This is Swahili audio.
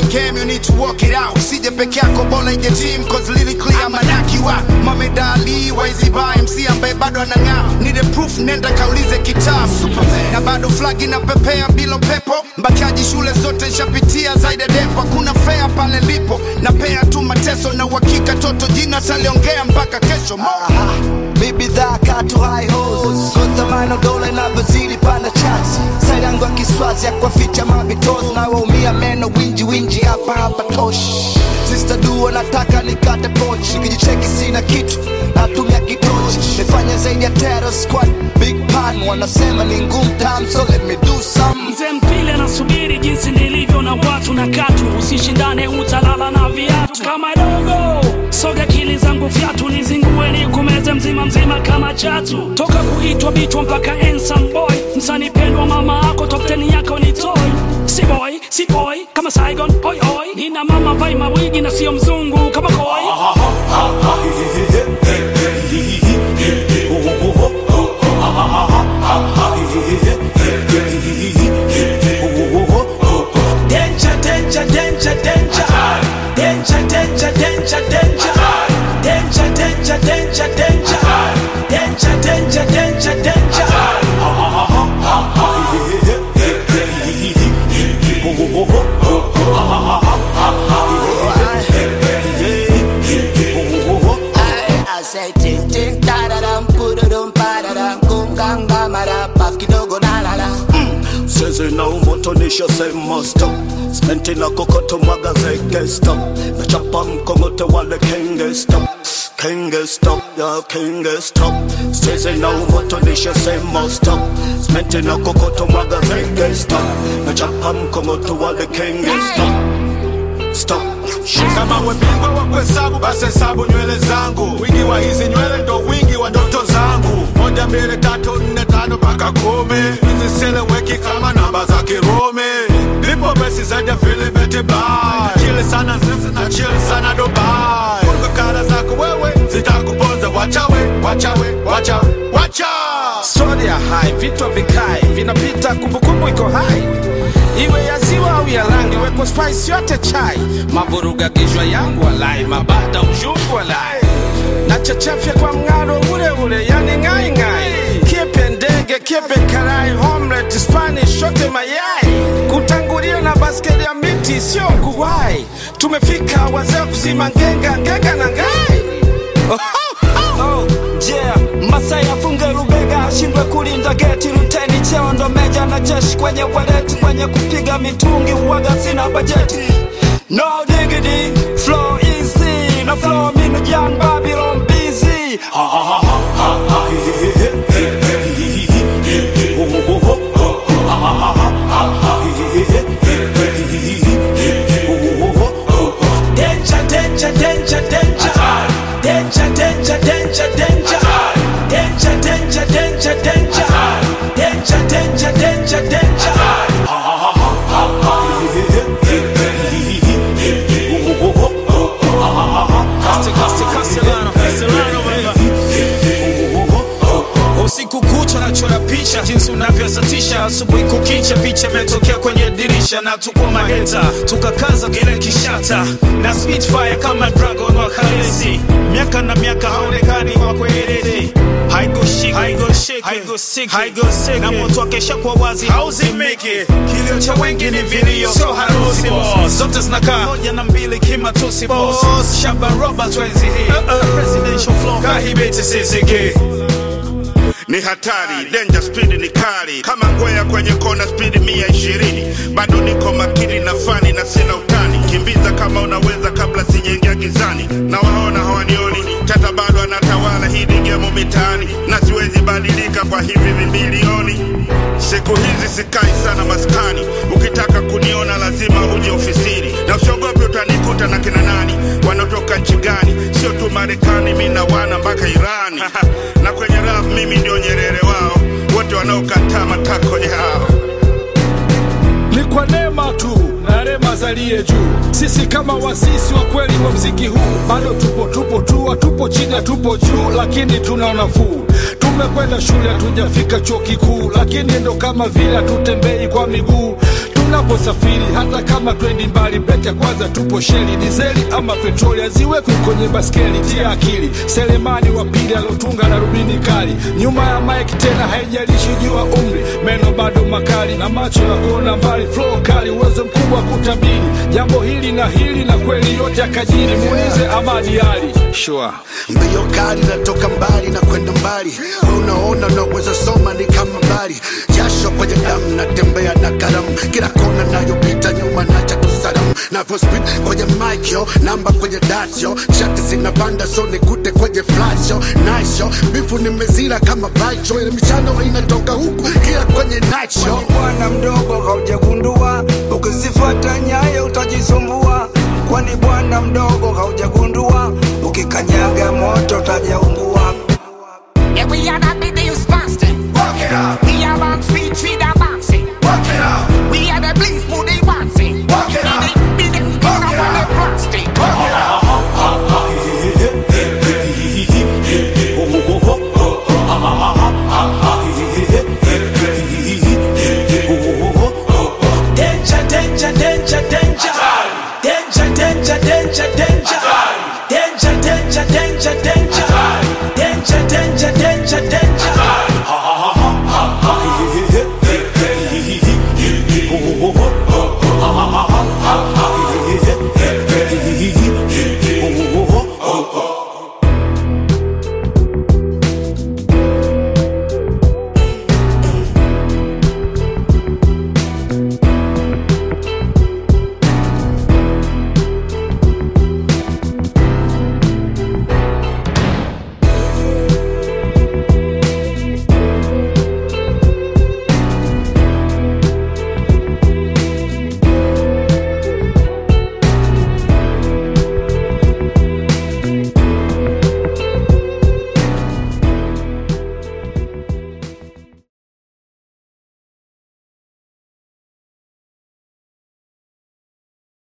game you need to work it out usije peke yako bola ije team cause lyrically I'm a knock you out Mohamed Ali waizi ba MC ambaye bado anang'aa need a proof nenda kaulize kitabu Superman na bado flag inapepea bila pepo mbakaji shule zote nshapitia zaidi ya depo hakuna fea pale lipo na pea tu mateso na uhakika toto jina taliongea mpaka kesho Mo. mi bidhaa katu high hos kontamano dola inavyozidi panda chats side yangu ya kiswazi ya kuwaficha mabitos na waumia meno winji winji hapa hapa tosh Sister duo nataka nikate pochi nikijicheki sina kitu natumia kitochi nifanya zaidi ya terror squad big pan wanasema ni ngumu tam so let me do some mzee mpile anasubiri jinsi nilivyo na watu na katu usishindane utalala na viatu kama dogo soga kili zangu vyatu nizingue nikumeze mzima mzima kama chatu toka kuitwa bichwa mpaka ensan boy msani pendwa mama ako topteni yako ni toy si boy si boy kama saigon oi oi nina mama vai mawigi na sio mzungu kama koi Danger, danger, danger, danger. Danger, danger, danger, danger. Danger, danger, danger, danger. Danger, danger, danger, danger. I say ting ting da da dum put a dum pa da dum kum gang ga ma da paf kidogo da la la Sezi na umotonisha sema stop Smenti na kokoto mwaga zeke stop Nachapa mkongote wale kenge stop Kenge stop, ya kenge stop Sezi na umotonisha sema stop Smenti na kokoto mwaga zeke stop Nachapa mkongote wale kenge stop Stop kama we bingwa wa kuhesabu basi hesabu nywele zangu wingi wa hizi nywele ndo wingi wa ndoto zangu moja mbili tatu nne tano mpaka kumi hiziseleweki kama namba za kirumi lipo besi zaidi ya filimeti bai chili sana sisi na chili sana dubai kara zako wewe zitakuponza wachawe wachawe wachawe wacha stori ya hai vitu vikae vinapita kumbukumbu iko hai iwe ya ziwa au ya rangi weko spice yote chai mavuruga kichwa yangu walai mabada ushungu walai na chachafya kwa mng'aro ule ule yani ngai ngai kiepe ndege kiepe karai homlet spanish shote mayai kutangulia na baskeli ya miti sio kuwai tumefika wazee kuzima ngenga ngenga na ngai Oh, yeah. Masai afunge rubega ashindwe kulinda geti, luteni cheo ndo meja na jeshi kwenye waleti, kwenye kupiga mitungi uwaga sina bajeti. No diggity, flow easy, na flow mini young Babylon busy. Danger, danger, danger, danger. Danger, danger, danger, danger. Danger, danger, danger, danger. Danger, danger, danger, danger. usiku kucha nachora picha jinsi unavyosatisha asubuhi kukicha picha imetokea kwenye dirisha na tuko maheta tukakaza kile kishata na spitfire kama dragon wa kalesi miaka na miaka haonekani wa kwelele haigoshiki haigoshiki haigoshiki haigoshiki na moto akesha kwa wazi hauzimiki kilio cha wengi ni vilio sio harusi boss zote zinakaa moja na mbili kimatusi boss Shaban Robert wenzi hii presidential flow kahibeti siziki ni hatari danger speed ni kali kama ngwea kwenye kona speed mia ishirini bado niko makini na fani na sina utani kimbiza kama unaweza kabla sijaingia gizani na waona hawanioni tata bado anatawala hii ni gemo mitaani na siwezi badilika kwa hivi vimbilioni siku hizi sikai sana maskani ukitaka kuniona lazima uje ofisini na usiogopi utanikuta na kina nani wanaotoka nchi gani sio tu marekani mi na wana mpaka irani na kwenye rap mimi ndio nyerere wao wote wanaokataa matako yao ni kwa neema tu na rema zalie juu. Sisi kama wasisi wa kweli wa mziki huu bado tupo tupo tu, hatupo chini, hatupo juu, lakini tuna nafuu. Tumekwenda shule, hatujafika chuo kikuu, lakini ndo kama vile hatutembei kwa miguu. Tuna tunaposafiri hata kama twendi mbali breki ya kwanza tupo sheli dizeli ama petroli aziwekwi kwenye baskeli tia akili selemani wa pili alotunga na rubini kali nyuma ya mike tena haijalishi jua umri meno bado makali na macho ya kuona mbali flow kali uwezo mkubwa wa kutabiri jambo hili na hili na kweli yote akajiri muulize amadi ali sure. mbio kali natoka mbali na kwenda mbali we unaona unaweza soma ni kama mbali jasho kwenye damu natembea na kalamu kila kona nayopita nyuma nacha kusalamu navyo speed kwenye mic yo namba kwenye dasyo shati zinapanda so nikute kwenye flash yo nice yo bifu nimezira kama baicho ile michano inatoka huku kila kwenye night show bwana mdogo haujagundua ukizifuata nyayo utajisumbua kwani bwana mdogo haujagundua ukikanyaga moto utajaungua Yeah, we are the videos fasting. Walk it out. We are on speed, feed our boxing. Walk it out. We are the bleeds, moody boxing. Walk it out. Be the king of all the frosting. Walk it out. Danger, danger, danger, danger. Danger, danger, danger, danger. Danger, danger, danger, danger.